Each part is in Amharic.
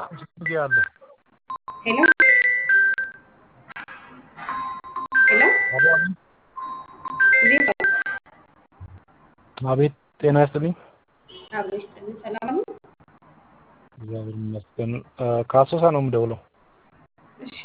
ጊዜ አለ። ሄሎ ሄሎ፣ አሎ፣ አቤት። እንዴት ነው? አቤት፣ ጤና ይስጥልኝ። አብሮ ይስጥልን። ሰላም ነው? እግዚአብሔር ይመስገን። እ፣ ከአሶሳ ነው የምደውለው። እሺ፣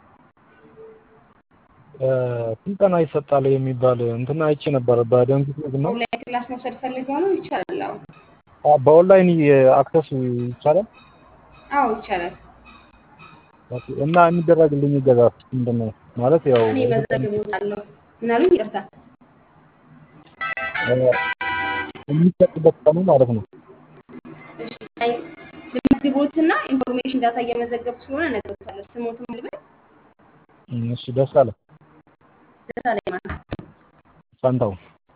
እ፣ ስልጠና ይሰጣል የሚባል እንትን አይቼ ነበረ በደንብ እና ኦንላይን ክላስ መውሰድ ፈልገው ነው? ይቻላል። አዎ፣ አ፣ በኦንላይን አክሰስ ይቻላል አዎ ይቻላል። ኦኬ። እና የሚደረግልኝ እገዛ ምንድን ነው ማለት ያው እኔ መዘግቦታለሁ። ምን አሉኝ? ይቅርታ። እ፣ የሚሰጥበት ቀኑ ማለት ነው። እሺ፣ አይ ልመዝግቦትና ኢንፎርሜሽን ዳታ እየመዘገብኩ ስለሆነ እነግሮታለሁ። ስሞትም ልበል እም፣ እሺ፣ ደስ አለ ደሳ ላይ ማለት ፋንታው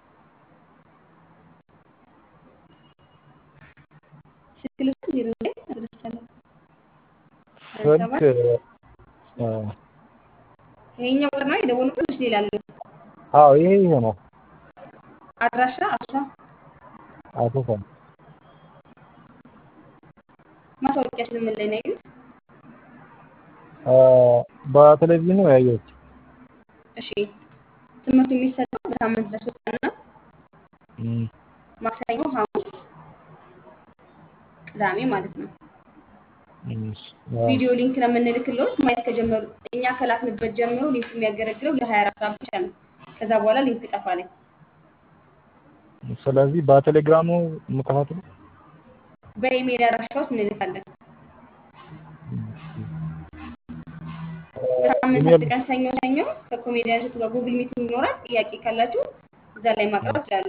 ስልክ ልውሰድ ዜሮ ላይ አድርሻለሁ። ስልክ እ፣ ይሄኛው ቁጥር ነው የደወሉበት ወይስ ሌላ አለው? አዎ ይሄ ይሄ ነው አድራሻ አሶሳ አሶሳ ማስታወቂያ ስለምን ላይ ነው ያዩት? እ፣ በቴሌቪዥን ነው ያየሁት። እሺ ትምህርቱ የሚሰጠው በሳምንት ለሶስት ቀን ነው። እም፣ ማክሰኞ፣ ሐሙስ፣ ቅዳሜ ማለት ነው። እም፣ አዎ። ቪዲዮ ሊንክ ነው የምንልክለት ማየት ከጀመሩ እኛ ከላክንበት ጀምሮ ሊንክ የሚያገለግለው ለ24 ሰዓት ብቻ ነው። ከዛ በኋላ ሊንክ ይጠፋል። ስለዚህ በቴሌግራም ነው የምከታተለው። በኢሜል አድራሻዎች እንልካለን። በሳምንት ኢሜል አንድ ቀን ሰኞ ሰኞ ከኮሜዲያኖች ጋር ጉግል ሚቲንግ ይኖራል። ጥያቄ ካላችሁ እዛ ላይ ማቅረብ ይችላሉ።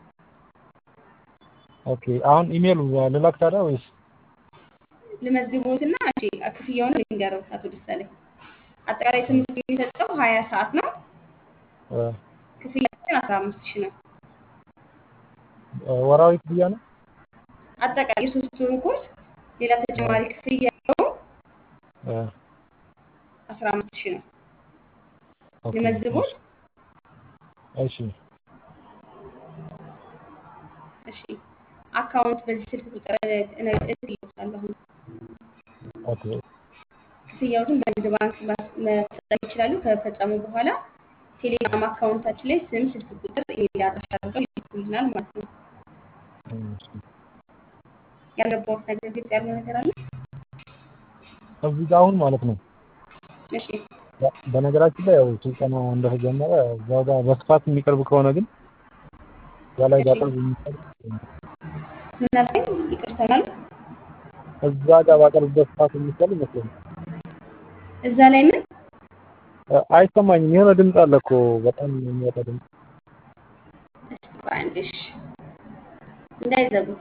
ኦኬ። አሁን ኢሜል ልላክ ታዲያ ወይስ? ልመዝግቦትና እሺ ክፍያውን ልንገረው አቶ ደሳለኝ። አጠቃላይ ትምህርት የሚሰጠው ሀያ ሰዓት ነው። እ፣ ክፍያችን አስራ አምስት ሺህ ነው። ወራዊ ክፍያ ነው? አጠቃላይ የሶስት ወሩ ኮርስ ሌላ ተጨማሪ ክፍያ ያለው እ፣ አስራ አምስት ሺህ ነው። ኦኬ። ልመዝግቦት እሺ፣ እሺ አካውንት በዚህ ስልክ ቁጥር እልክልዎታለሁ። ኦኬ። ክፍያዎትን በንግድ ባንክ ማስ- መፈጸም ይችላሉ። ከፈጸሙ በኋላ ቴሌግራም አካውንታችን ላይ ስም፣ ስልክ ቁጥር፣ ኢሜል አድራሻ አድርገው ይልኩልናል ማለት ነው። እሺ። ያልገባዎት ነገር ግልጽ ያለው ነገር አለ? እዚህ ጋር አሁን ማለት ነው እሺ በ- በነገራችን ላይ ያው ስልጠና እንደተጀመረ እዛው ጋር በስፋት የሚቀርብ ከሆነ ግን እዛ ላይ እሺ ባቀርብ የሚቻል ምን አልከኝ? ይቅርታ ማለት እዛ ጋር ባቀርብ በስፋት የሚቻል ይመስለኛል። እዛ ላይ ምን እ፣ አይሰማኝም። የሆነ ድምፅ አለ እኮ በጣም የሚወጣ ድምፅ። እስቲ ቆይ አንዴ እሺ እንዳይዘጉት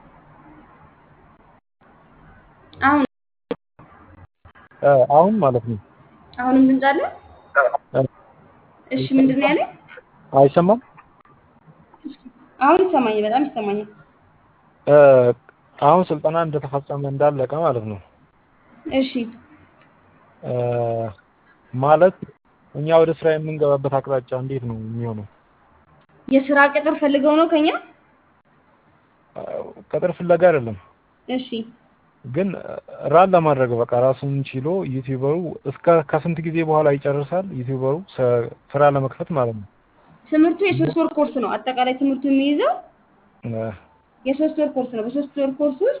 አሁን እ፣ አሁን ማለት ነው አሁንም ድምፅ አለ? እ፣ እሺ ምንድን ነው ያለኝ? አይሰማም። አሁን ይሰማኛል፣ በጣም ይሰማኛል። እ፣ አሁን ስልጠና እንደተፈጸመ እንዳለቀ ማለት ነው እሺ እ፣ ማለት እኛ ወደ ስራ የምንገባበት አቅጣጫ እንዴት ነው የሚሆነው? የስራ ቅጥር ፈልገው ነው ከኛ? እ፣ ቅጥር ፍለጋ አይደለም እሺ ግን ራን ለማድረግ በቃ ራሱን ችሎ ዩቲዩበሩ እስከ ከስንት ጊዜ በኋላ ይጨርሳል ዩቲዩበሩ ሰ- ስራ ለመክፈት ማለት ነው። ትምህርቱ የሶስት ወር ኮርስ ነው። አጠቃላይ ትምህርቱ የሚይዘው እ፣ የሶስት ወር ኮርስ ነው። በሶስት ወር ኮርስ ውስጥ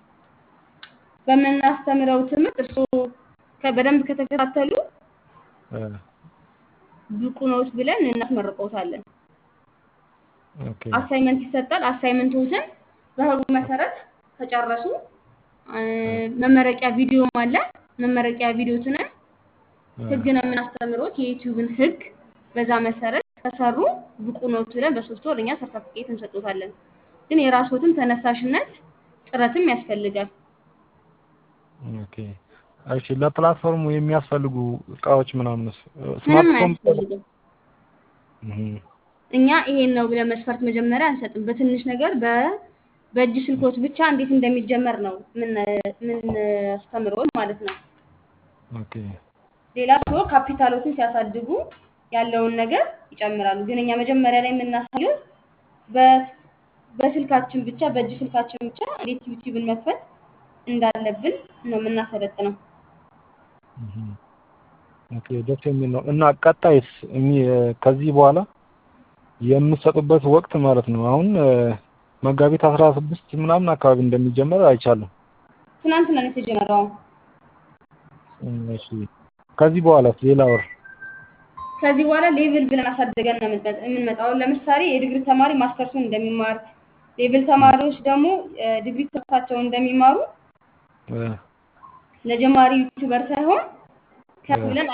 በምናስተምረው ትምህርት እርስዎ ከ- በደንብ ከተከታተሉ እ፣ ብቁ ነዎት ብለን እናስመርቀውታለን። ኦኬ አሳይመንት ይሰጣል። አሳይመንቶትን በህጉ መሰረት ከጨረሱ እ፣ መመረቂያ ቪዲዮም አለ። መመረቂያ ቪዲዮትንም እ፣ ህግ ነው የምናስተምሮት የዩቲዩብን ህግ በዛ መሰረት ከሰሩ ብቁ ነዎት ብለን በሶስት ወር እኛ ሰርተፍኬት እንሰጦታለን። ግን የራስዎትን ተነሳሽነት ጥረትም ያስፈልጋል። ኦኬ እሺ። ለፕላትፎርሙ የሚያስፈልጉ እቃዎች ምናምንስ ምንም ስማርትፎን አያስፈልግም። እህ፣ እኛ ይሄን ነው ብለን መስፈርት መጀመሪያ አንሰጥም። በትንሽ ነገር በ በእጅ ስልኮት ብቻ እንዴት እንደሚጀመር ነው ምን ምን አስተምሮት ማለት ነው። ኦኬ ሌላ ሰው ካፒታሎትን ሲያሳድጉ ያለውን ነገር ይጨምራሉ። ግን እኛ መጀመሪያ ላይ የምናሳየው በ በስልካችን ብቻ በእጅ ስልካችን ብቻ እንዴት ዩቲዩብን መክፈት እንዳለብን ነው የምናሰለጥነው። ኦኬ ደስ የሚል ነው። እና ቀጣይስ እሚ- ከዚህ በኋላ የምትሰጡበት ወቅት ማለት ነው አሁን እ፣ መጋቢት አስራ ስድስት ምናምን አካባቢ እንደሚጀመር አይቻለሁ። ትናንትና ነው የተጀመረው። እሺ ከዚህ በኋላስ ሌላ ወር ከዚህ በኋላ ሌቭል ብለን አሳድገን ነው የምንመጣ- የምንመጣው። አሁን ለምሳሌ የዲግሪ ተማሪ ማስተርሱን እንደሚማር፣ ሌቭል ተማሪዎች ደግሞ እ፣ ዲግሪ ትምህርታቸውን እንደሚማሩ እ፣ ለጀማሪ ዩቲዩበር ሳይሆን ከፍ ብለን